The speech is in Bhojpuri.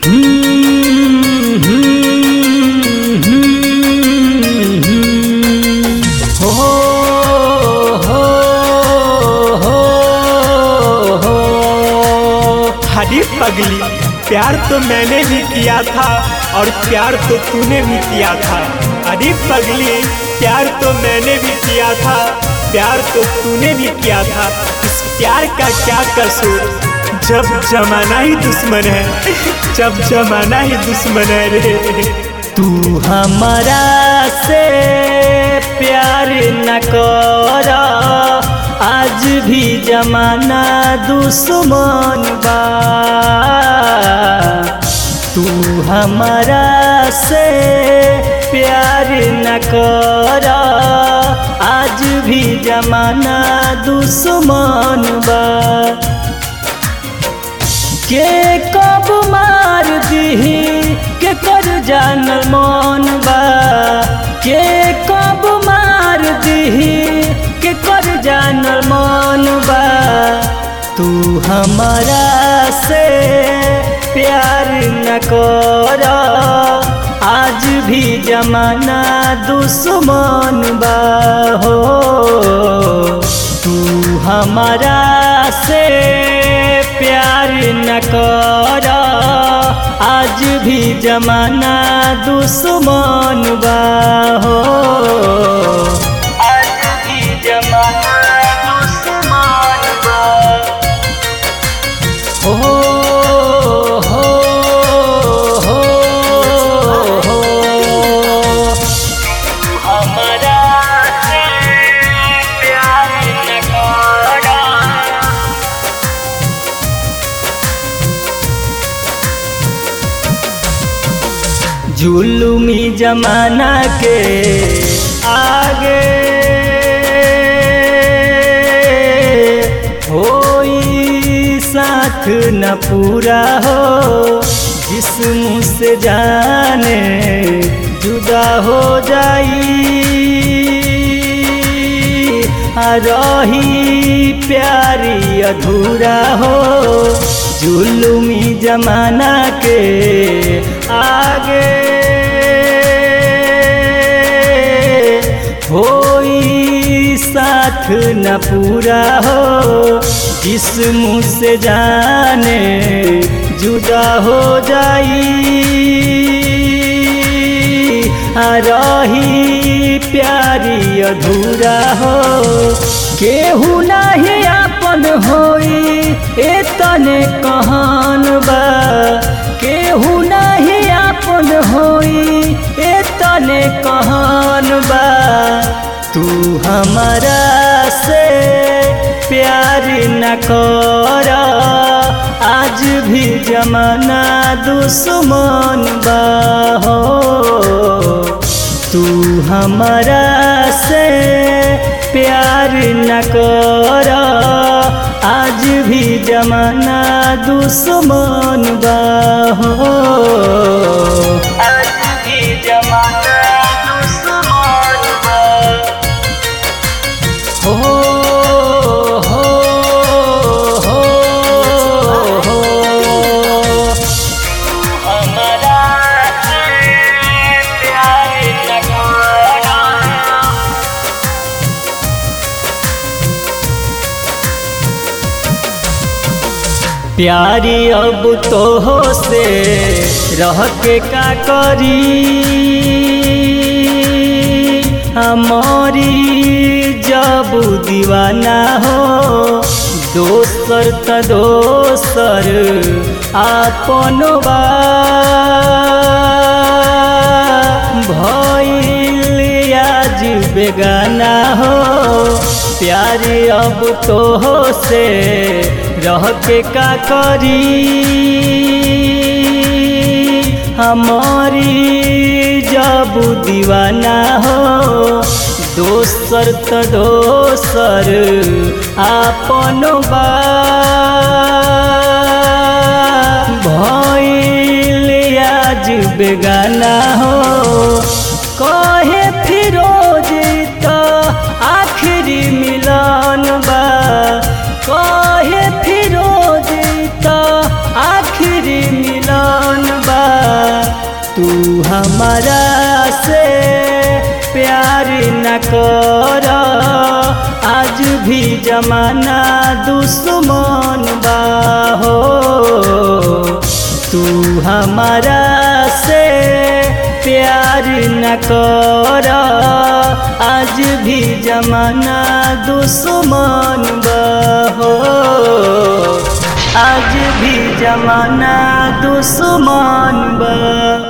हो हो हो हो हरी पगली प्यार तो मैंने भी किया था और प्यार तो तूने भी किया था अरे पगली प्यार तो मैंने भी किया था प्यार तो तूने भी किया था इस प्यार का क्या कसूर जब जमाना ही दुश्मन है जब जमाना ही दुश्मन है रे तू हमारा से प्यार न कर आज भी जमाना दुश्मन बा तू हमारा से प्यार न कर आज भी जमाना दुश्मन बा के कब मार दीही के कर जानल मन बा के कब मार दीही के कर जानल मन बा तू हमारा से प्यार न कर आज भी जमाना दुश्मन बा हो तू हमारा से प्यार न कर आज भी जमाना दुश्मन बा हो आज भी जमाना दुश्मन बा हो हो हो हो हमारा से प्यार न कर जुलुमी जमाना के आगे होई साथ न पूरा हो जिस्म से जाने जुदा हो जाई आ रही प्यारी अधूरा हो जुलुमी जमाना के आगे होई साथ न पूरा हो जिस्म से जाने जुदा हो जाई आ रही प्यारी अधूरा हो केहू नाही आपन होई ए तने कहान बा केहू नाही आपन होई ए तने कहान बा तू हमारा से प्यार न कर आज भी जमाना दुश्मन बा हो तू हमारा से प्यार न कर आज भी जमाना दुश्मन बा हो आज भी जमाना दुश्मन बा हो हो हो हो हमारा प्यार न कर प्यारी अब तो हो से रह के का करी हमारी जब दीवाना हो दोसर त दोसर आपनो बा भइल आज बेगाना हो प्यारी अब तो हो से रह के का करी हमारी जब दीवाना हो दोसर त दोसर आपनो बा भइल आज बेगाना हो कहे फिरोज त आखिरी मिलन बा कहे फिरोज त आखिरी मिलन तू हमारा से प्यार न कर आज भी जमाना दुश्मन बा हो तू हमारा से प्यार न कर आज भी जमाना दुश्मन बा हो आज भी जमाना दुश्मन बा